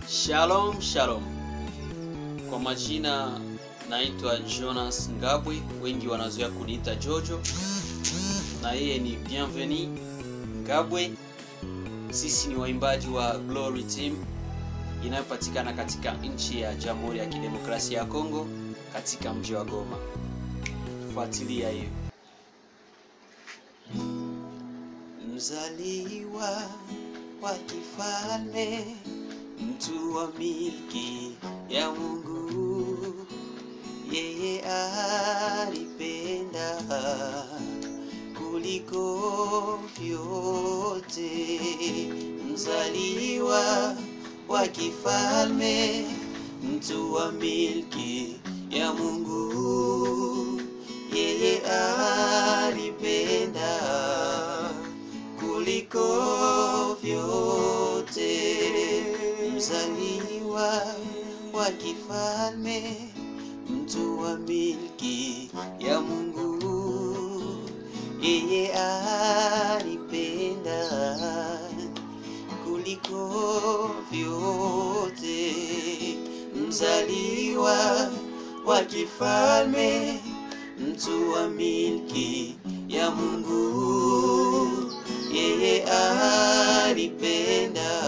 Shalom shalom. Kwa majina naitwa Jonas Ngabwe, wengi wanazoea kuniita Jojo, na yeye ni Bienveni Ngabwe. Sisi ni waimbaji wa Glory Team inayopatikana katika nchi ya Jamhuri ya Kidemokrasia ya Kongo katika mji wa Goma. Fuatilia hiyo. Mzaliwa wa kifalme, mtu wa milki ya Mungu, yeye alipenda kuliko vyote. Mzaliwa wa kifalme, mtu wa milki ya Mungu, yeye alipenda kuliko vyote. Mzaliwa wa kifalme, mtu wa milki ya Mungu, yeye alipenda kuliko vyote. Mzaliwa wa kifalme, mtu wa milki ya Mungu, yeye alipenda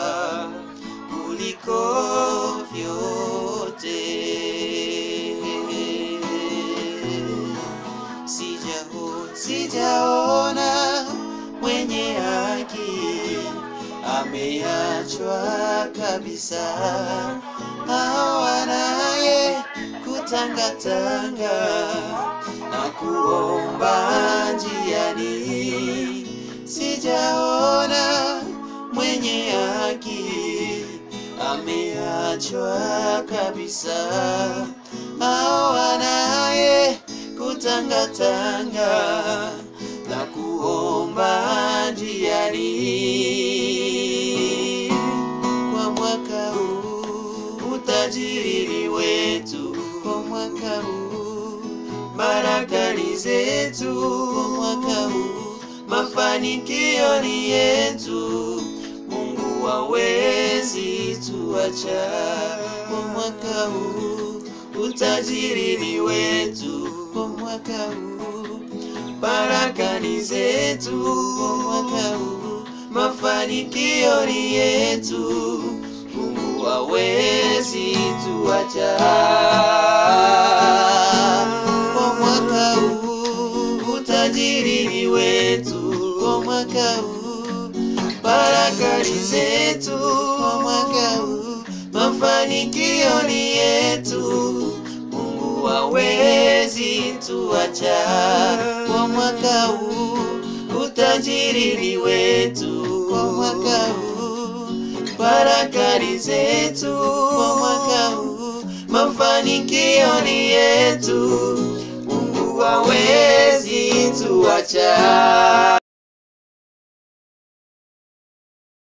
kuliko vyote. Sijaona, sijaona mwenye haki ameachwa kabisa, hawanaye kutangatanga na kuomba njiani. Sijaona mwenye haki ameachwa kabisa, hawanaye kutangatanga na kuomba njiani. Kwa mwaka huu utajiri ni wetu, kwa mwaka huu baraka ni zetu, kwa mwaka huu mafanikio ni yetu. Mungu hawezi tuacha, kwa mwaka huu utajiri ni wetu, kwa mwaka huu baraka ni zetu, kwa mwaka huu mafanikio ni yetu. Mungu hawezi tuacha. Kwa mwaka huu utajiri ni wetu, kwa mwaka huu baraka ni zetu, kwa mwaka huu mafanikio ni yetu. Mungu hawezi tuacha. Kwa mwaka huu utajiri ni wetu, kwa mwaka huu baraka ni zetu, kwa mwaka huu mafanikio ni yetu. Mungu hawezi tuacha.